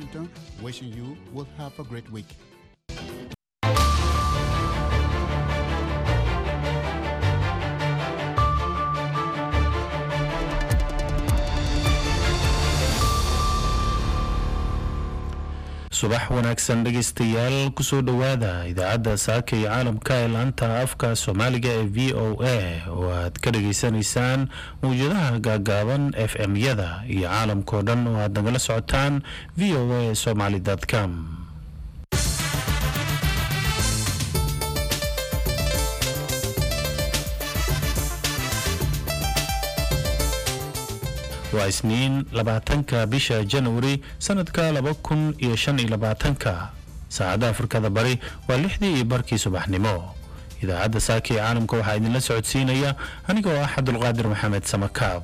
Washington, wishing you will have a great week. subax wanaagsan dhegaystayaal kusoo dhowaada idaacadda saaka iyo caalamka ee laanta afka soomaaliga ee v o a oo aad ka dhageysanaysaan mawjadaha gaagaaban f m-yada iyo caalamkao dhan oo aad nagala socotaan v o a somaly com waa isniin labaatanka bisha januari sanadka laba kun iyo shan iyo labaatanka saacadda afrikada bari waa lixdii iyo barkii subaxnimo idaacadda saaka ee caalamka waxaa idinla socodsiinaya aniga oo ah cabdulqaadir maxamed samakaab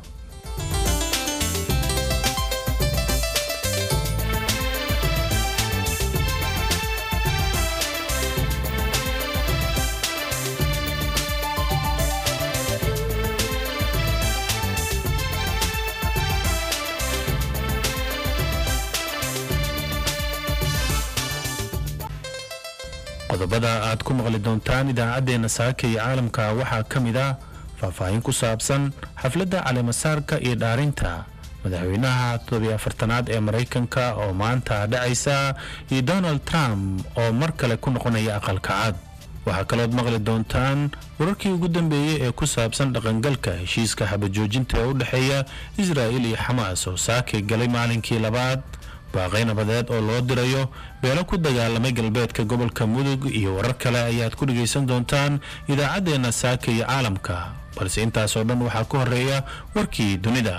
qodobada aad ku maqli doontaan idaacaddeenna saaka iyo caalamka waxaa ka mid ah faahfaahin ku saabsan xafladda caleemasaarka iyo dhaarinta madaxweynaha toddobiyo afartanaad ee maraykanka oo maanta dhacaysa iyo donald trump oo mar kale ku noqonaya aqalka cad waxaa kalood maqli doontaan wararkii ugu dambeeyey ee ku saabsan dhaqangalka heshiiska xabajoojinta ee u dhexeeya israa'il iyo xamaas oo saakay galay maalinkii labaad baaqay nabadeed oo loo dirayo beelo ku dagaalamay galbeedka gobolka mudug iyo warar kale ayaad ku dhegaysan doontaan idaacaddeenna saaka iyo caalamka balse intaasoo dhan waxaa ku horeeya warkii dunida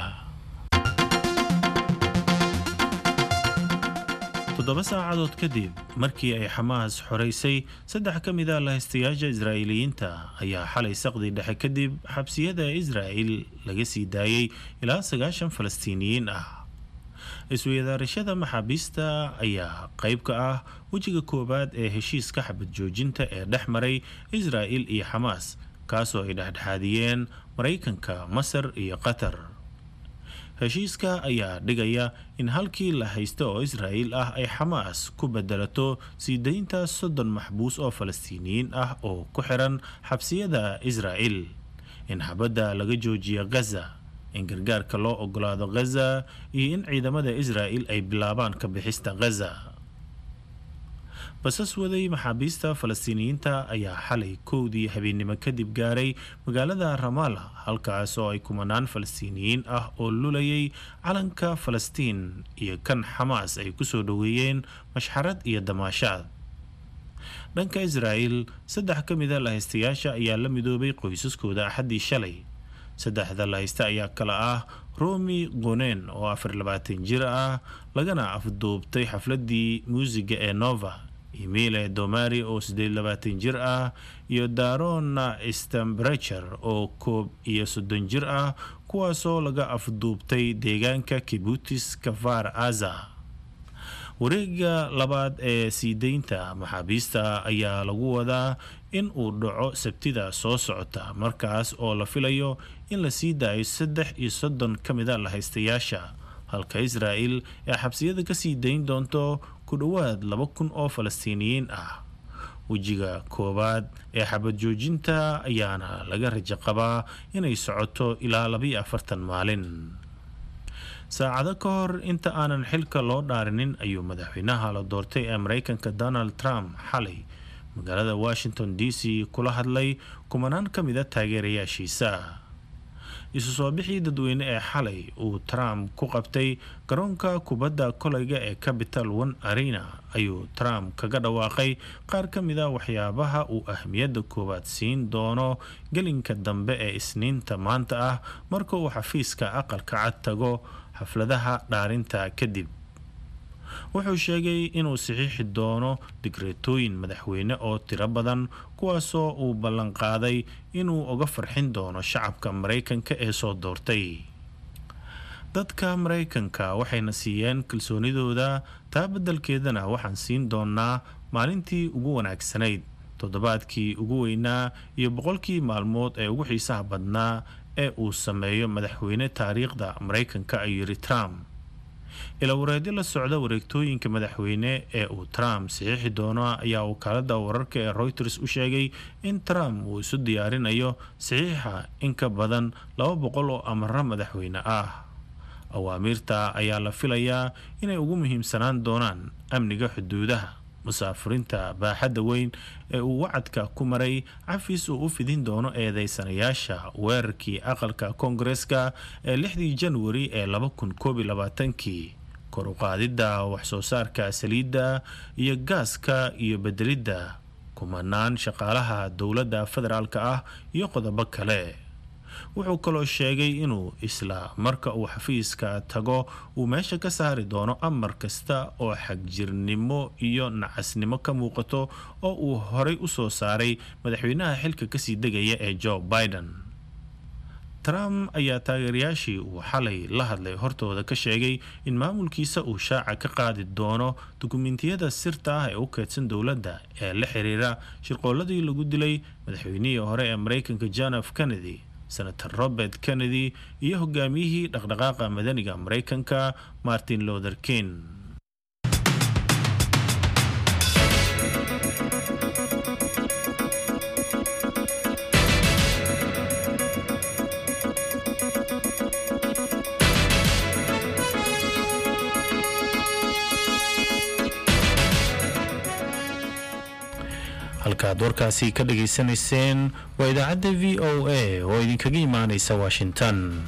toddoba saacadood kadib markii ay xamaas xoraysay saddex ka mid a lahaystayaasha israa'iiliyiinta ayaa xalay saqdi dhexe kadib xabsiyada israa'il laga sii daayey ilaa sagaashan falastiiniyiin ah isweydaarashada maxaabiista ayaa qayb ka ah wejiga koowaad ee heshiiska xabad joojinta ee dhex maray israa'il iyo xamaas kaasoo ay dhexdhexaadiyeen maraykanka masar iyo qatar heshiiska ayaa dhigaya in halkii la haysta oo israa'iil ah ay xamaas ku bedelato sii daynta soddon maxbuus oo falastiiniyiin ah oo ku xiran xabsiyada israa'il in xabadda laga joojiya gaza in gargaarka loo ogolaado ghaza iyo in ciidamada israa'il ay bilaabaan ka bixista ghaza basas waday maxaabiista falastiiniyiinta ayaa xalay kowdii habeennimo kadib gaaray magaalada ramala halkaas oo ay kumanaan falastiiniyiin ah oo lulayay calanka falastiin iyo kan xamaas ay kusoo dhoweeyeen mashxarad iyo damaashaad dhanka israa'il saddex ka mida lahaystayaasha ayaa la midoobay qoysaskooda axaddii shalay saddexda lahaysta ayaa kale ah romi qonen oo afar labaatan jir ah lagana afduubtay xafladii muusiga ee nova emile domari oo siddeed labaatan jir ah iyo darona stambrecher oo koob iyo soddon jir ah kuwaasoo laga afduubtay deegaanka kibutis kafar aza wareega labaad ee sii deynta maxaabiista ayaa lagu wadaa in uu dhaco sabtida soo socota markaas oo la filayo in la sii daayo saddex iyo soddon ka mida lahaystayaasha halka israa'il ee xabsiyada ka sii dayn doonto ku dhowaad laba kun oo falastiiniyiin ah wejiga koowaad ee xabad joojinta ayaana laga rajo qabaa inay socoto ilaa labaiyo afartan maalin saacado ka hor inta aanan xilka loo dhaarinin ayuu madaxweynaha la doortay ee maraykanka donald trump xalay magaalada washington d c kula hadlay kumanaan ka mida taageerayaashiisa isu soo bixii dadweyne ee xalay uu trump ku qabtay garoonka kubadda kolayga ee capital one arena ayuu trump kaga dhawaaqay qaar ka mida waxyaabaha uu ahmiyadda koowaad siin doono gelinka dambe ee isniinta maanta ah marka uu xafiiska aqalka cad tago xafladaha dhaarinta kadib wuxuu sheegay inuu saxiixi doono digreetooyin madaxweyne oo tiro badan kuwaasoo uu ballanqaaday inuu uga farxin doono shacabka maraykanka ee soo doortay dadka maraykanka waxayna siiyeen kalsoonidooda taa beddelkeedana waxaan siin doonaa maalintii ugu wanaagsanayd toddobaadkii ugu weynaa iyo boqolkii maalmood ee ugu xiisaha badnaa ee uu sameeyo madaxweyne taariikhda maraykanka ayuu yidhi trump ilawareedyo la socda wareegtooyinka madaxweyne ee uu trump saxiixi doono ayaa wakaalada wararka ee reuters u sheegay in trump uu isu diyaarinayo saxiixa in ka badan laba boqol oo amaro madaxweyne ah awaamiirta ayaa la filayaa inay ugu muhiimsanaan doonaan amniga xuduudaha musaafiriinta baaxadda weyn ee uu wacadka ku maray cafis uu u fidin doono eedeysanayaasha weerarkii aqalka koongareska ee lixdii janwari ee laba kun koob iyo labaatankii kor u qaadidda waxsoo saarka saliidda iyo gaaska iyo bedelidda kumanaan shaqaalaha dowladda federaalka ah iyo qodobo kale wuxuu kaloo sheegay inuu isla marka uu xafiiska tago uu meesha ka saari doono amar kasta oo xagjirnimo iyo nacasnimo ka muuqato oo uu horay u soo saaray madaxweynaha xilka kasii degaya ee joe biden trump ayaa taageerayaashii uu xalay la hadlay hortooda ka sheegay in maamulkiisa uu shaaca ka qaadi doono dukumentiyada sirta ah ee u keedsan dowladda ee la xiriira shirqooladii lagu dilay madaxweynihii hore ee mareykanka john f kennedy senator robert kennedy iyo hogaamiyihii dhaqdhaqaaqa madaniga mareykanka martin luther king halkaad warkaasi ka dhageysanayseen waa idaacadda v o a oo idinkaga imaaneysa washington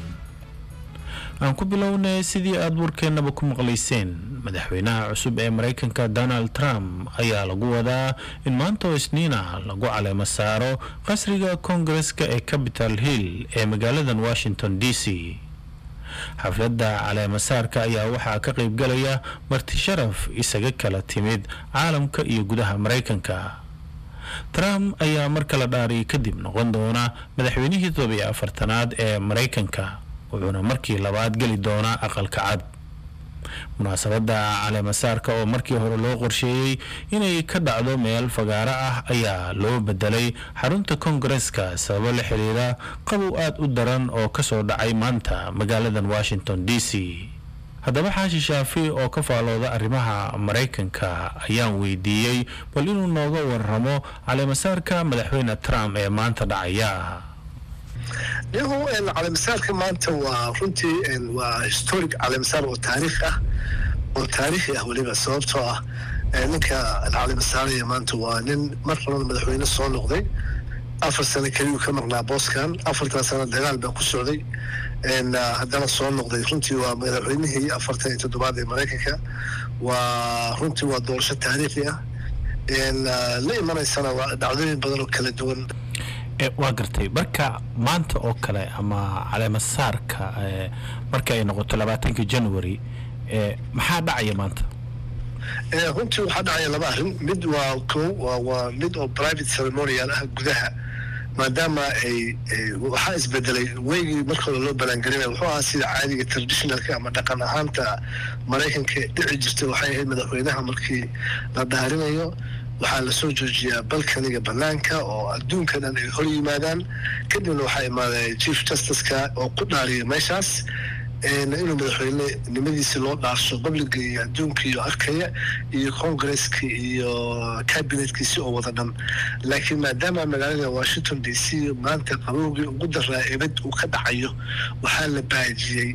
aan ku bilownay sidii aada warkeennaba ku maqlayseen madaxweynaha cusub ee mareykanka donald trump ayaa lagu wadaa in maanta oo isniina lagu caleemo saaro qasriga koongareska ee capital hill ee magaaladan washington d c xafladda caleemasaarka ayaa waxaa ka qaybgalaya marti sharaf isaga kala timid caalamka iyo gudaha mareykanka trump ayaa mar kala dhaariyay kadib noqon doona madaxweynihii todobiyo afartanaad ee mareykanka wuxuuna markii labaad geli doonaa aqalka cad munaasabadda caleemasaarka oo markii hore loo qorsheeyey inay ka dhacdo meel fagaaro ah ayaa loo bedelay xarunta koongareska sababo la xiriira qabow aada u daran oo kasoo dhacay maanta magaaladan washington d c haddaba xaashi shaafi oo ka faalooda arrimaha maraykanka ayaan weydiiyey bal inuu nooga waramo caleemasaarka madaxweyne trump ee maanta dhacaya niyahu caleemasaarka maanta waa runtii waa historic caleemasaar oo taariikh ah oo taariikhi ah weliba sababtoo ah ninka caleemasaaraya maanta waa nin mar horada madaxweyne soo noqday afar sano keliyuu ka maqnaa booskan afartan sano dagaal baa ku socday haddana soo noqday runtii waa madaxweynihii afartan iyo toddobaad ee maraykanka waa runtii waa doorasho taariikhi ah la imanaysana waa dhacdooyin badan oo kala duwan waa gartay marka maanta oo kale ama caleemasaarka marka ay noqoto labaatanka january maxaa dhacaya maanta runtii waxaa dhacaya laba arrin mid waa ko waa mid oo private ceremonial ah gudaha maadaama ay waxaa isbedelay weygii markooda loo balaangelinaya wuxuu ahaa sida caadiga traditionalka ama dhaqan ahaanta maraykanka dhici jirtay waxay ahayd madaxweynaha markii la dhaarinayo waxaa lasoo joojiyaa balkaniga banaanka oo adduunka dhan ay hor yimaadaan kadibna waxaa imaaday chief justiceka oo ku dhaariya meeshaas inuu madaxweyne nimadiisi loo dhaarsho babliga iyo adduunka iyo arkaya iyo congresski iyo cabinetkiisi oo wada dhan laakiin maadaama magaalada washington d c maanta qabowgii ugu daraa ebad uu ka dhacayo waxaa la baajiyey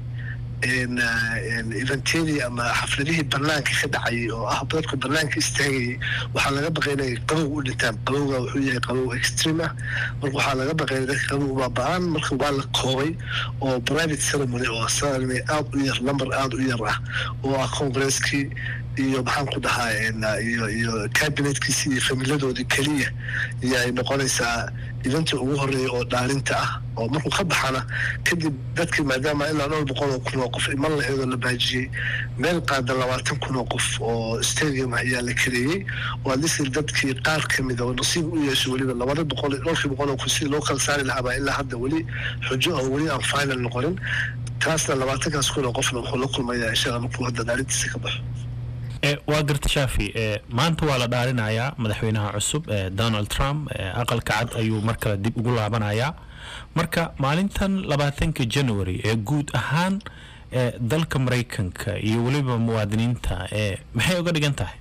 eventedii ama xafladihii banaanka ka dhacayay oo ah dadku banaanka istaagayay waxaa laga baqay inay qabow u dhintaan qabowga wuxuu yahay qabow extreme ah marka waxaa laga baqay dadka qabow baaba-aan marka waa la koobay oo private ceremony oo ceremony aada u yar number aada u yar ah oo ah congresskii iyo maxaan ku dhahaa iyo iyo cabinetkiisi iyo familadoodii keliya iyo ay noqonaysaa idantii ugu horeeya oo dhaarinta ah oo markuu ka baxana kadib dadkii maadaama ilaa dhowr boqol oo kun oo qof iman laheedoo la baajiyey meel qaada labaatan kun oo qof oo stadium ah ayaa la kareeyey oo adlisir dadkii qaar ka mid oo nasiib u yeesho weliba labada boqol dhowrkii boqol oo kun sidii loo kala saari lahaabaa ilaa hadda weli xujo oo weli aan final noqonin taasna labaatankaas kun oo qofna wuxuu la kulmayaa insha alla markuu hadda dhaarintiisa ka baxo waa garta shaafi maanta waa la dhaarinayaa madaxweynaha cusub donald trump aqalka cad ayuu mar kale dib ugu laabanayaa marka maalintan labaatanka january ee guud ahaan dalka maraykanka iyo weliba muwaadiniinta maxay uga dhigan tahay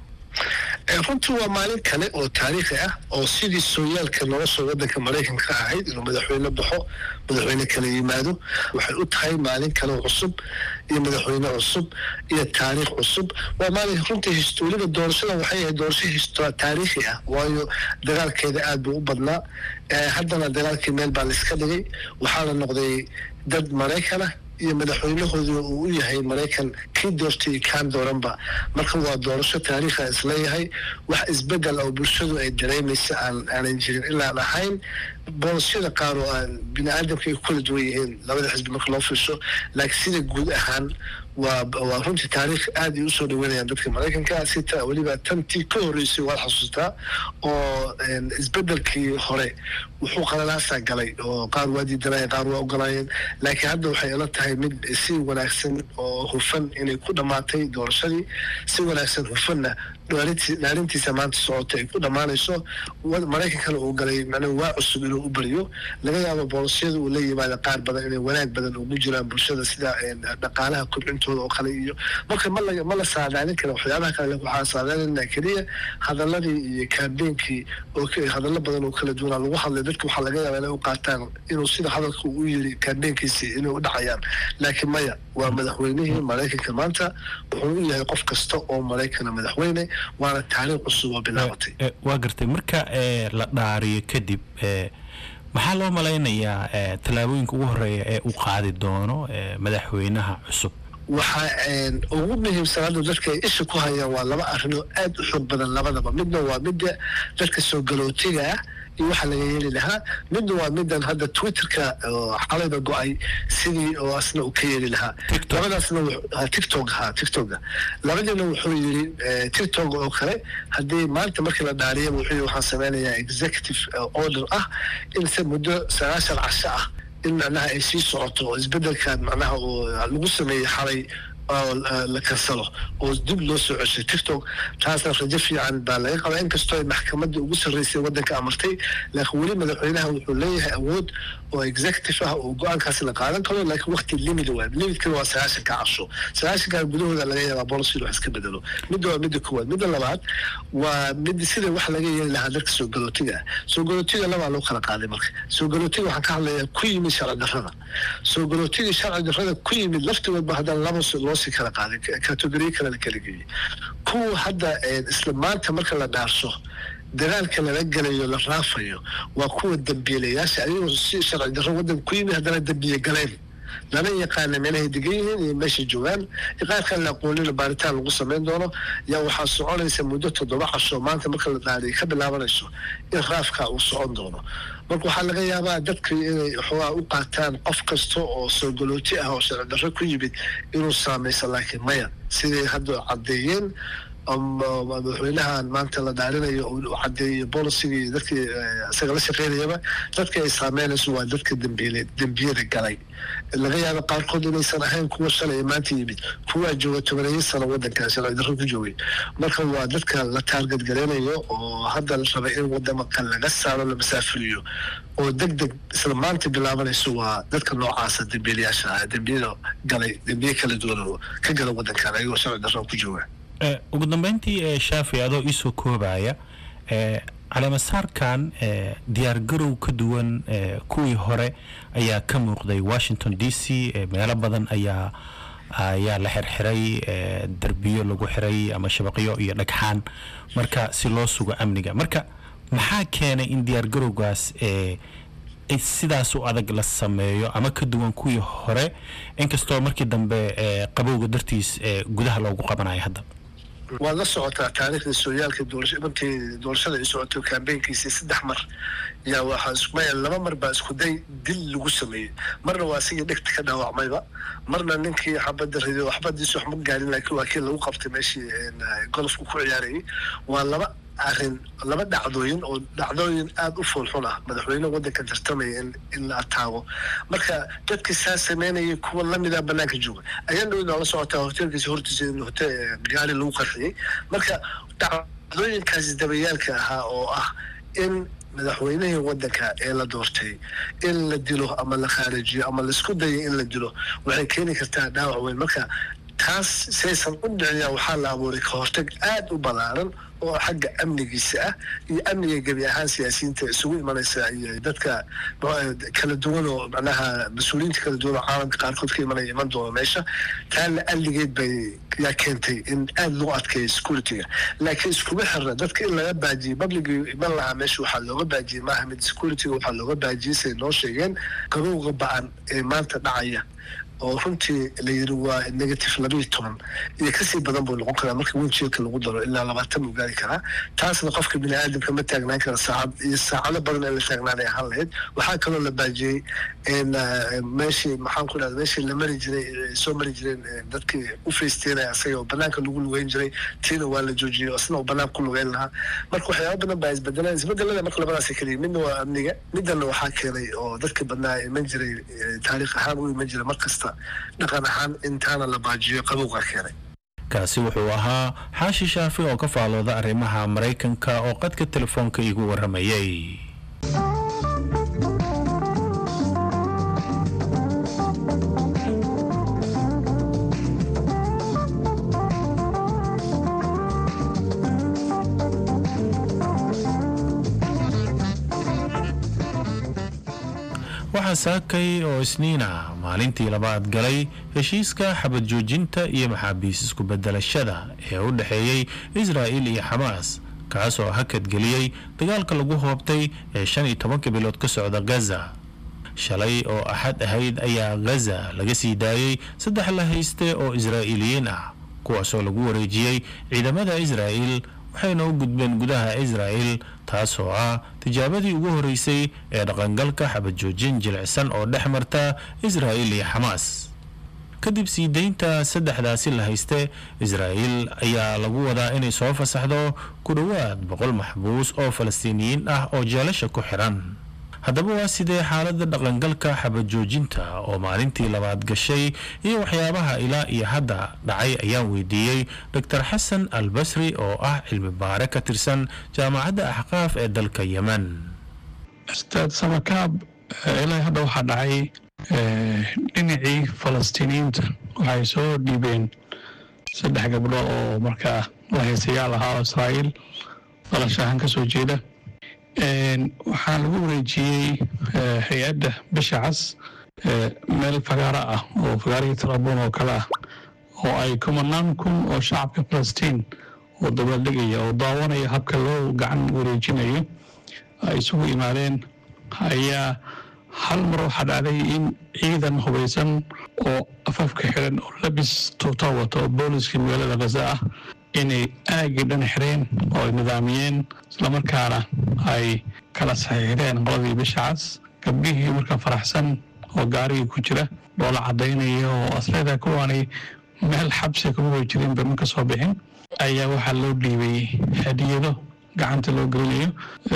runtii waa maalin kale oo taariikhi ah oo sidii sooyaalka nolosha wadanka maraykanka ahayd inuu madaxweyne baxo madaxweyne kala yimaado waxay u tahay maalin kale cusub iyo madaxweyne cusub iyo taariikh cusub waa maalin runtii weliba doorashada waxay ahayd doorasho taariikhi ah waayo dagaalkeeda aad buu u badnaa haddana dagaalkii meel baa laiska dhigay waxaana noqday dad maraykanah iyo madaxweynahooda uu u yahay maraykan kii doortay kaan dooranba marka waa doorasho taariikha isleeyahay wax isbedel oo bulshadu ay dareemaysa aan aanan jirin ilaan ahayn boolisyada qaar oo aan bini aadamka ay kula duwan yihiin labada xisbi marka loo fiirso laakiin sida guud ahaan waa waa runtii taariikh aad ay usoo dhaweynayaan dadka maraykanka sita weliba tantii ka horreysay waad xasuustaa oo isbedelkii hore wuxuu qalalaasaa galay oo qaar waa diidanayeen qaar waa ogolaayeen laakiin hadda waxay ila tahay mid si wanaagsan oo hufan inay ku dhammaatay doorashadii si wanaagsan hufanna dhaalintiisa maanta socota ay ku dhammaanayso maraykankana uu galay macnaa waa cusub inuu u beriyo laga yaabo boolisyada uu la yimaada qaar badan inay wanaag badan ugu jiraan bulshada sida dhaqaalaha kobcintooda oo kale iyo marka ma la ma la saadaalin kara waxyaabaha kale waxaa saadaalinaa keliya hadaladii iyo kaambeenkii oo hadallo badan oo kala duwanaa lagu hadlay dadka waxaa laga yaabaa inay u qaataan inuu sida hadalka u yiri kaambeenkiisi inay u dhacayaan laakiin maya waa madaxweynihii maraykanka maanta wuxuu u yahay qof kasta oo maraykana madaxweyne waana taariikh cusub oo bilaabatay waa gartay marka la dhaariyo kadib maxaa loo malaynayaa tallaabooyinka ugu horeeya ee uu qaadi doono madaxweynaha cusub waxaa ugu muhiimsan hadda dadka ay isha ku hayaan waa laba arrin oo aad u xoog badan labadaba midna waa midda dadka soo galootiga ah iyo waxaa laga yeeli lahaa midna waa midan hadda twitterka xalayba go-ay sidii oo asna uu ka yeeli lahaa labadaasna tictok ha tictoka labadiina wuxuu yiri tictok oo kale haddii maanta markii la dhaariyaba wuxuu yiri waxaan sameynayaa executive order ah in se muddo sagaashan casho ah in macnaha ay sii socoto oo isbedelkan macnaha uu lagu sameeyey xalay oo la kansalo oo dib loo soo ceshay tictok taasna rajo fiican baa laga qabaa inkastoo ay maxkamadda ugu sarreysay waddanka amartay laakiin weli madaxweynaha wuxuu leeyahay awood oo executive ah oo go-aankaas la qaadan karo laakiin waqti limit waa limitkana waa sagaashanka casho sagaashanka gudahooda laga yaabaa policy wax iska bedelo midda waa midda koowaad midda labaad waa mid sida wax laga yeeli lahaa dadka soo galootiga ah soo galootiga labaa loo kala qaaday marka soo galootiga waxaan ka hadlayaa ku yimid sharci darrada soo galootiga sharci darrada ku yimid laftigoodba haddana laba loosii kala qaaday categoriya kale la kala geeyey kuwa hadda isla maanta marka la dhaarso dagaalka lala gelayo la raafayo waa kuwa dambiilayaasha ayagoo si sharci darro waddanka ku yimid haddana dambiye galeen lana yaqaana meelahay degan yihiin iyo meeshay joogaan iqaarkan la aqoonina baaritaan lagu samayn doono yaa waxaa soconaysa muddo toddoba casho maanta marka la dhaariyo ka bilaabanayso in raafka uu socon doono marka waxaa laga yaabaa dadka inay xoogaa u qaataan qof kasta oo soo galooti ah oo sharci darro ku yimid inuu saamaysa laakiin maya siday hadda caddeeyeen madaxweynahan maanta la dhaarinayo uu cadeeyo boliciga iyo dadkii isaga la shaqeynayaba dadka ay saameynayso waa dadka dambiile dembiyada galay laga yaaba qaarkood inaysan ahayn kuwa shalay maanta yimid kuwaa jooga tobaneeyo sano waddankan sharci darro ku joogay marka waa dadka la taargad gareynayo oo hadda la raba in wadamaka laga saaro la masaafuriyo oo deg deg isla maanta bilaabanayso waa dadka noocaasa dembiilayaasha ah dembiyada galay dembiye kala duwan oo ka gala waddankan ayagoo sharci darro ku jooga ugu dambeyntii shaafi adoo iisoo koobaya caleemasaarkan diyaargarow ka duwan kuwii hore ayaa ka muuqday washington d c meelo badan ayaa ayaa la xirxiray derbiyo lagu xiray ama shabaqyo iyo dhagxaan marka si loo sugo amniga marka maxaa keenay in diyaargarowgaas sidaas u adag la sameeyo ama ka duwan kuwii hore inkastoo markii dambe qabowga dartiis gudaha loogu qabanayo hadda waad la socotaa taariikhda sooyaalka doorasho markii doorashada ay socoto kambeynkiisii saddex mar yaa waxaa ismaya laba mar baa isku day dil lagu sameeyey marna waa asigii dhegta ka dhaawacmayba marna ninkii xabadda rido xabadiisu wax ma gaarin laakiin waa kii lagu qabtay meeshii golofku ku ciyaarayay waa laba arrin laba dhacdooyin oo dhacdooyin aada u foolxun ah madaxweyne waddanka tartamaya in in la ataago marka dadkii saa sameynayay kuwa lamida banaanka jooga ayaan dhow la socotaa hoteelkiisa hortiisa in hote gaari lagu qarxiyey marka dhacdooyinkaasi dabayaalka ahaa oo ah in madaxweynihii waddanka ee la doortay in la dilo ama la khaarijiyo ama laisku dayo in la dilo waxay keeni kartaa dhaawac weyn marka taas saysan u dhiciyaa waxaa la abuuray ka hortag aada u ballaaran oo xagga amnigiisa ah iyo amniga gebi ahaan siyaasiyiinta isugu imanaysa iyo dadka kala duwan oo macnaha mas-uuliyiinta kala duwan oo caalamka qaarkood ka imanaya iman doona meesha taana alligeed bay yaa keentay in aada loo adkeeyo securityga laakiin iskuma xirna dadka in laga baajiyey publicii iman lahaa meesha waxaa looga baajiyey maaha mid securityga waxaa looga baajiyey say noo sheegeen qabowga ba-an ee maanta dhacaya oo runtii la yiri waa negative labiiyo toban iyo kasii badan buu noqon karaa marka winjielka lagu daro ilaa labaatan buu gaari karaa taasna qofka bini aadamka ma taagnaan kara saacad iyo saacado badan ee la taagnaanay ahaan lahayd waxaa kaloo la baajiyey meeshii maxaan ku dhahda meeshii la mari jiray soo mari jireen dadkii u faysteynaya asaga oo banaanka lagu lugeyn jiray tiina waa la joojiyey isna oo banaanka ku lugeyn lahaa marka waxyaaba badan baa isbedeleen isbedelada marka labadaasi keliya midna waa amniga midana waxaa keenay oo dadka badnaa iman jiray taariikh ahaan u iman jiray mar kasta dhaqan ahaan intaana la baajiyo qabowga keenay kaasi wuxuu ahaa xaashi shaafi oo ka faalooda arrimaha maraykanka oo qadka telefoonka igu warramayay waxaa saakay oo isniina maalintii labaad galay heshiiska xabad joojinta iyo maxaabiis isku bedelashada ee u dhexeeyey israa'il iyo xamaas kaas oo hakad geliyey dagaalka lagu hoobtay ee shan iyo tobanka bilood ka socda gaza shalay oo axad ahayd ayaa gaza laga sii daayey saddex la hayste oo israa'iiliyiin ah kuwaasoo lagu wareejiyey ciidamada israa'il waxayna u gudbeen gudaha israa'il taasoo ah tijaabadii ugu horeysay ee dhaqangalka xabad joojin jilicsan oo dhex marta israa'il iyo xamaas kadib sii deynta saddexdaasi la hayste israa'il ayaa lagu wadaa inay soo fasaxdo ku dhowaad boqol maxbuus oo falastiiniyiin ah oo jeelasha ku xiran haddaba waa sidee xaaladda dhaqangalka xabad joojinta oo maalintii labaad gashay iyo waxyaabaha ilaa iyo hadda dhacay ayaan weydiiyey doctor xasan al basri oo ah cilmi baare ka tirsan jaamacadda axqaaf ee dalka yemen ustaad samakaab ilaa hadda waxaa dhacay dhinacii falastiiniyiinta waxay soo dhiibeen saddex gabdho oo markaa lahaysayaal ahaa oo israa'iil dalashahan ka soo jeeda waxaa lagu wareejiyey hay-adda bisha cas meel fagaaro ah oo fagaarihii tarabuun oo kale ah oo ay kumanaan kun oo shacabka falastiin oo dabaaldegaya oo daawanaya habka loo gacan wareejinayo ay isugu imaadeen ayaa hal mar waxaa dhacday in ciidan hubaysan oo afafka xiran oo labis tuuta wata oo booliskii magaalada khaza ah inay aagii dhan xireen oo ay nidaamiyeen islamarkaana ay kala saxiixdeen qoladii bisha cas gabdhihii markaa faraxsan oo gaarigii ku jira dhoola cadaynaya oo asleeda kuwaanay meel xabsi kuma way jirin ba marka soo bixin ayaa waxaa loo dhiibay hadiyado gacanta loo gelinayo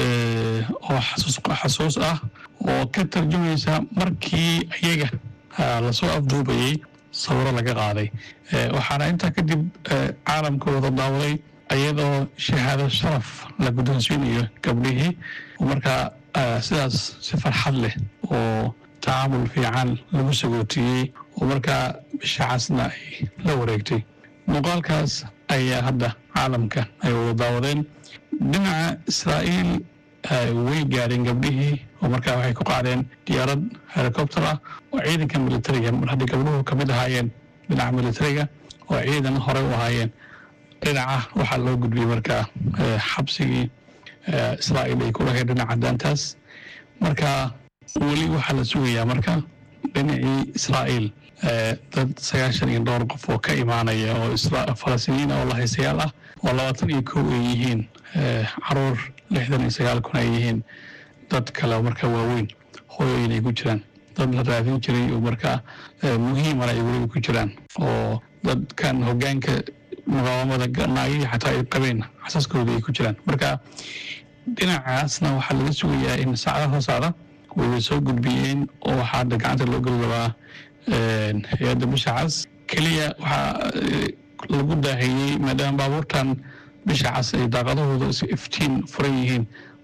oo xasuus ah oo ka tarjumaysa markii iyaga lasoo afduubayey sawiro laga qaaday waxaana intaa kadib caalamka wada daawaday iyadoo shahaado sharaf la guddoonsiinayo gabdhihii markaa sidaas si farxad leh oo tacaamul fiican lagu sagootiyey oo markaa bishacasna ay la wareegtay muuqaalkaas ayaa hadda caalamka ay wada daawadeen dhinaca israa'iil way gaadheen gabdhihii oo markaa waxay ku qaadeen diyaarad helicopter ah oo ciidanka militariga mar haddii gabdhuhu ka mid ahaayeen dhinaca militariga oo ciidan horey u ahaayeen dhinaca waxaa loo gudbiyey markaa xabsigii israa'iil ay ku lahayd dhinaca daantaas marka weli waxaa la sugayaa marka dhinacii israa'iil dad sagaashan iyo dhowr qof oo ka imaanaya oo falastiiniyiin oo lahaysayaal ah oo labaatan iyo kow ay yihiin caruur lixdan iyo sagaal kun ay yihiin dad kale oo markaa waaweyn hooyooyin ay ku jiraan dad la raadin jiray oo markaa muhiimana ay weliba ku jiraan oo dadkan hogaanka muqaawamada naagihii xataa ay qabeen xasaskooda ay ku jiraan marka dhinacaasna waxaa laga sugayaa in saacada hoosaada wayba soo gudbiyeen oo waxaa hadda gacanta loo geli rabaa hay-adda bisha cas keliya waxaa lagu daahiyey maadaama baabuurtan bisha cas ay daaqadahooda iftiin furan yihiin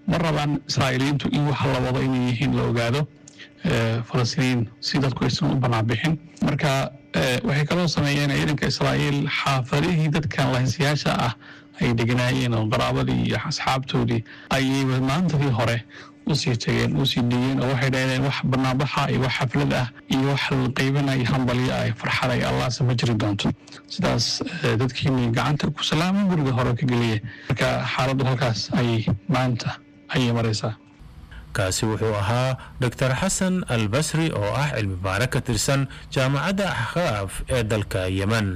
ma rabaan israa'iiliyiintu in waxa la wado inay yihiin la ogaado falastiiniin si dadku aysan u banaanbixin marka waxay kaloo sameeyeen ciidanka israa'iil xaafadihii dadkan lahaysayaasha ah ay deganaayeen oo qaraabadii iyo asxaabtoodii ayay maantadii hore usii tageen usii dhigeen oo waxay dhahdeen wax banaanbaxa iyo wax xaflad ah iyo wax la qaybanayo hambalyo ah farxad ay allahse ma jiri doonto sidaas dadkiini gacanta ku salaama guriga hore ka geliya marka xaaladdu halkaas ayay maanta ayay maraysaa kaasi wuxuu ahaa doctor xasan al basri oo ah cilmi baare ka tirsan jaamacadda axqaaf ee dalka yemen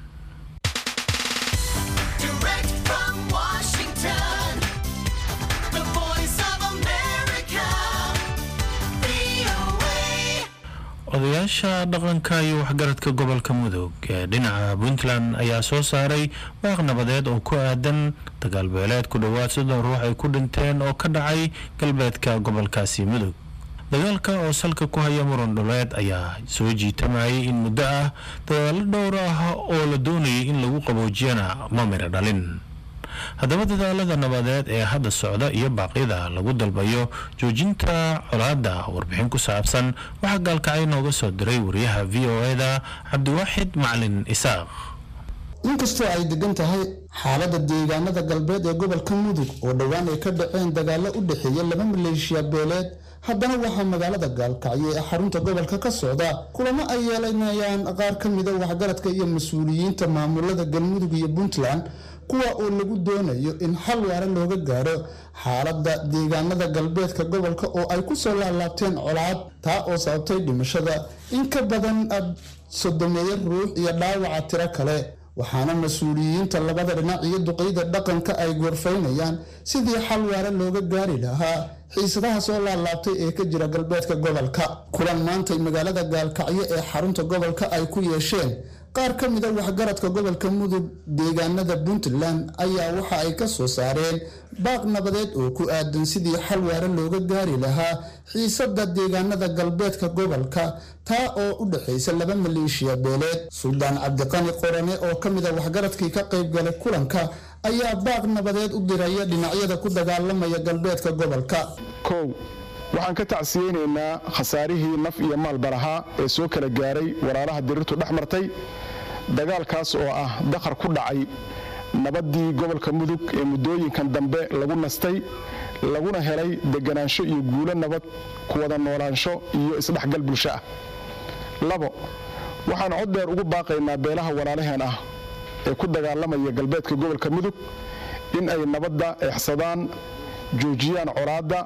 odayaasha dhaqanka iyo waxgaradka gobolka mudug ee dhinaca puntland ayaa soo saaray waaq nabadeed oo ku aadan dagaalbeeleed ku dhowaad soddon ruux ay ku dhinteen oo ka dhacay galbeedka gobolkaasi mudug dagaalka oo salka ku haya muran dhuleed ayaa soo jiitamayay in muddo ah dadaalo dhowr ah oo la doonayay in lagu qaboojiyana ma miro dhalin haddaba dadaalada nabadeed ee hadda socda iyo baaqyada lagu dalbayo joojinta colaadda warbixin ku saabsan waxaa gaalkacay nooga soo diray wariyaha v o e-da cabdiwaaxid macalin isaaq inkastoo ay degan tahay xaaladda deegaanada galbeed ee gobolka mudug oo dhowaan ay ka dhaceen dagaalo u dhexeeya laba maleeshiya beeleed haddana waxaa magaalada gaalkacyo ee xarunta gobolka ka socda kulamo ay yeelanayaan qaar ka mida waxgaradka iyo mas-uuliyiinta maamulada galmudug iyo puntland kuwa oo lagu doonayo in xal waara looga gaaro xaaladda deegaanada galbeedka gobolka oo ay ku soo laalaabteen colaad taa oo sababtay dhimashada in ka badan sodomeeyo ruux iyo dhaawaca tiro kale waxaana mas-uuliyiinta labada dhinac iyo duqeyda dhaqanka ay goorfaynayaan sidii xal waara looga gaari lahaa xiisadaha soo laalaabtay ee ka jira galbeedka gobolka kulan maantay magaalada gaalkacyo ee xarunta gobolka ay ku yeesheen qaar ka mida waxgaradka gobolka mudug deegaanada puntland ayaa waxa ay ka soo saareen baaq nabadeed oo ku aadan sidii xal waara looga gaari lahaa xiisada deegaanada galbeedka gobolka taa oo u dhexaysa laba maleeshiya beeleed suldaan cabdiqani qorane oo ka mida waxgaradkii ka qaybgalay kulanka ayaa baaq nabadeed u diraya dhinacyada ku dagaalamaya galbeedka gobolka kow waxaan ka tacsiyeynaynaa khasaarihii naf iyo maalba lahaa ee soo kala gaaray walaalaha dirirtu dhex martay dagaalkaas oo ah dakhar ku dhacay nabaddii gobolka mudug ee muddooyinkan dambe lagu nastay laguna helay deganaansho iyo guulo nabad ku wada noolaansho iyo isdhexgal bulsho ah labo waxaan cod dheer ugu baaqaynaa beelaha walaalaheen ah ee ku dagaalamaya galbeedka gobolka mudug in ay nabadda eexsadaan joojiyaan colaadda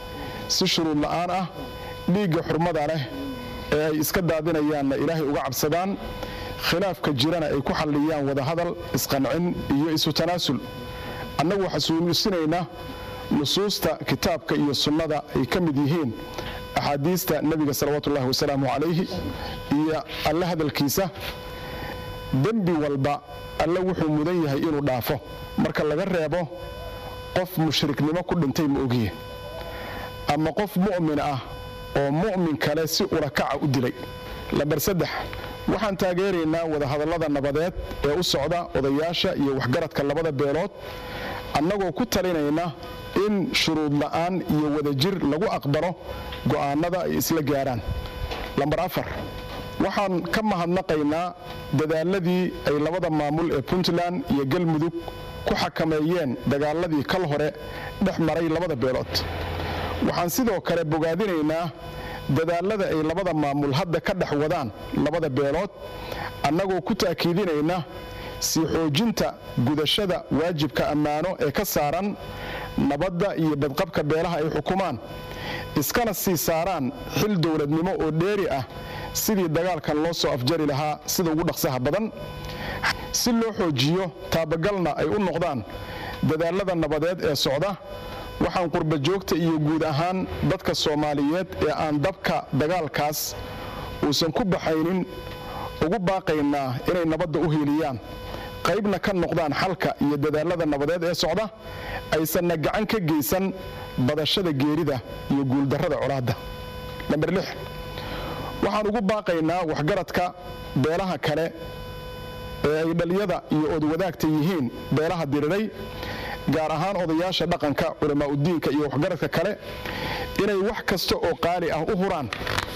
si shuruud la'aan ah dhiigga xurmada leh ee ay iska daadinayaanna ilaahay uga cabsadaan khilaafka jirana ay ku xalliyaan wadahadal isqancin iyo isu tanaasul annagu waxasuusinaynaa nusuusta kitaabka iyo sunnada ay ka mid yihiin axaadiista nebiga salawaatuullahi wasalaamu calayhi iyo alle hadalkiisa dembi walba alle wuxuu mudan yahay inuu dhaafo marka laga reebo qof mushriknimo ku dhintay ma ogiye ama qof mu'min ah oo mu'min kale si urakaca u dilay lambar saddex waxaan taageeraynaa wadahadallada nabadeed ee u socda odayaasha iyo waxgaradka labada beelood annagoo ku talinayna in shuruud la'aan iyo wadajir lagu aqbalo go'aannada ay isla gaaraan lambar afar waxaan ka mahadnaqaynaa dadaaladii ay labada maamul ee puntland iyo galmudug ku xakameeyeen dagaaladii kal hore dhex maray labada beelood waxaan sidoo kale bogaadinaynaa dadaalada ay labada maamul hadda ka dhex wadaan labada beelood annagoo ku ta'kiidinayna sii xoojinta gudashada waajibka ammaano ee ka saaran nabadda iyo badqabka beelaha ay xukumaan iskana sii saaraan xil dowladnimo oo dheeri ah sidii dagaalkan loo soo afjari lahaa sida ugu dhaqsaha badan si loo xoojiyo taabagalna ay u noqdaan dadaalada nabadeed ee socda waxaan qurba joogta iyo guud ahaan dadka soomaaliyeed ee aan dabka dagaalkaas uusan ku baxaynin ugu baaqaynaa inay nabadda u hiiliyaan qaybna ka noqdaan xalka iyo dadaalada nabadeed ee socda aysanna gacan ka geysan badashada geerida iyo guuldarrada colaadda namber lix waxaan ugu baaqaynaa waxgaradka beelaha kale ee ay dhaliyada iyo odwadaagta yihiin beelaha diriray gaar ahaan odayaasha dhaqanka culamaa udiinka iyo waxgaradka kale inay wax kasta oo qaali ah u huraan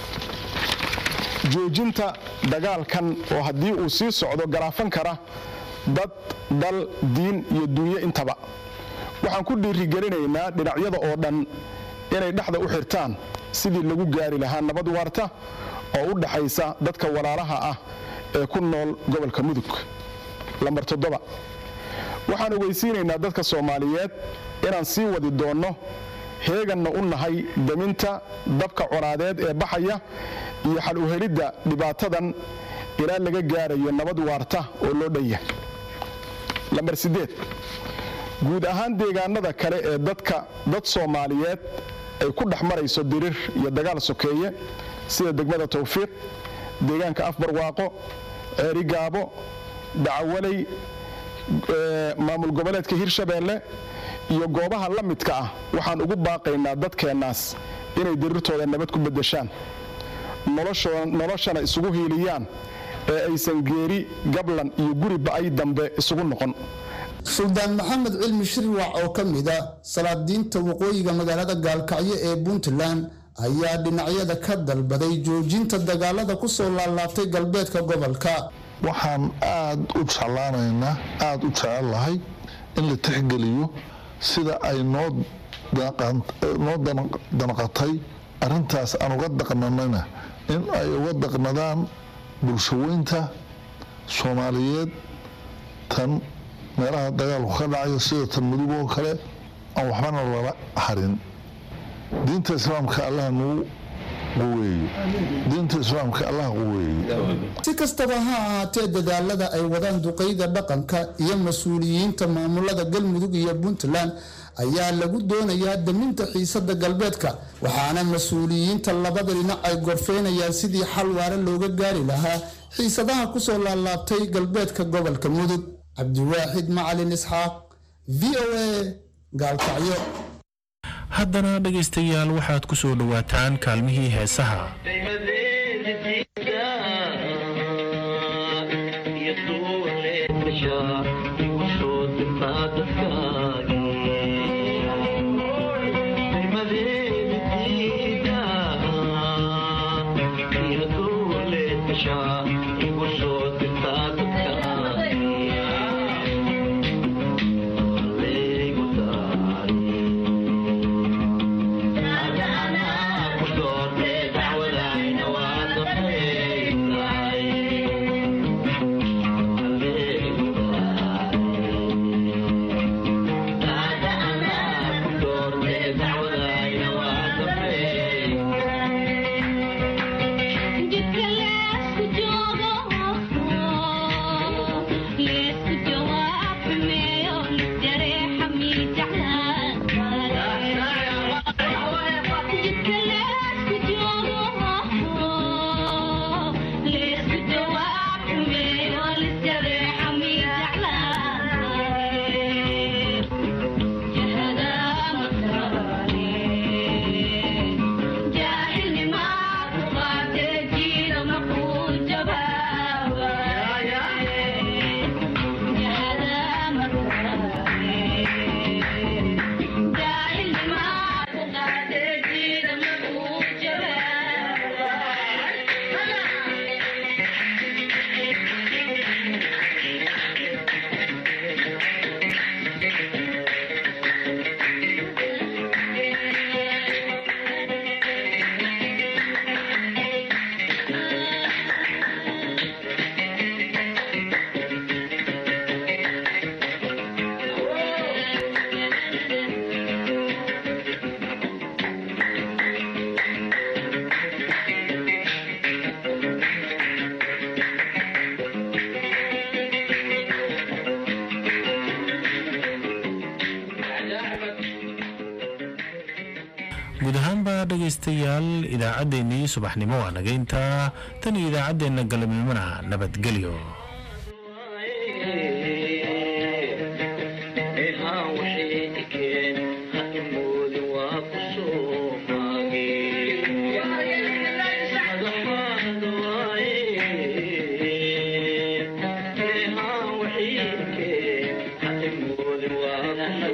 joojinta dagaalkan oo haddii uu sii socdo garaafan kara dad dal diin iyo dunyo intaba waxaan ku dhiirigelinaynaa dhinacyada oo dhan inay dhexda u xirtaan sidii lagu gaari lahaa nabad waarta oo u dhaxaysa dadka walaalaha ah ee ku nool gobolka mudug lambar toddoba waxaan ogeysiinaynaa dadka soomaaliyeed inaan sii wadi doonno heeganna u nahay daminta dabka colaadeed ee baxaya iyo xal u helidda dhibaatadan ilaa laga gaarayo nabad waarta oo loo dhan yahay lambar siddeed guud ahaan deegaanada kale ee dadka dad soomaaliyeed ay ku dhex marayso dirir iyo dagaal sokeeye sida degmada tawfiiq deegaanka afbarwaaqo ceerigaabo dacawaley maamul goboleedka hirshabeelle iyo goobaha la midka ah waxaan ugu baaqaynaa dadkeennaas inay dirirtooda nabad ku beddeshaan noloshana isugu hiiliyaan ee aysan geeri gablan iyo guri ba'ay dambe isugu noqon suldaan maxamed cilmi shirwac oo ka mid a salaadiinta waqooyiga magaalada gaalkacyo ee puntland ayaa dhinacyada ka dalbaday joojinta dagaalada ku soo laalaabtay galbeedka gobolka waxaan aad u jeclaanaynaa aada u jecel lahay in la tixgeliyo sida ay noo danqatay arintaas aan uga daqnanayna in ay uga daqnadaan bulshaweynta soomaaliyeed tan meelaha dagaalku ka dhacayo sida tan mudug oo kale aan waxbana lala harin diinta islaamka allah nagu quweeye diinta islaamka allah quweeye si kastaba ha ahaatee dadaalada ay wadaan duqeyda dhaqanka iyo mas-uuliyiinta maamulada galmudug iyo puntland ayaa lagu doonayaa daminta xiisada galbeedka waxaana mas-uuliyiinta labada dhinac ay gorfeynayaan sidii xal waare looga gaari lahaa xiisadaha kusoo laalaabtay galbeedka gobolka mudug cabdiwaaxid macalin isxaaq v o a gaalkacyo haddana dhegaystayaal waxaad ku soo dhowaataan kaalmihii heesaha guud ahaanba dhegaystayaal idaacaddeenii subaxnimo waa naga intaa tan iyo idaacaddeenna galabnimona nabadgelyo Yeah.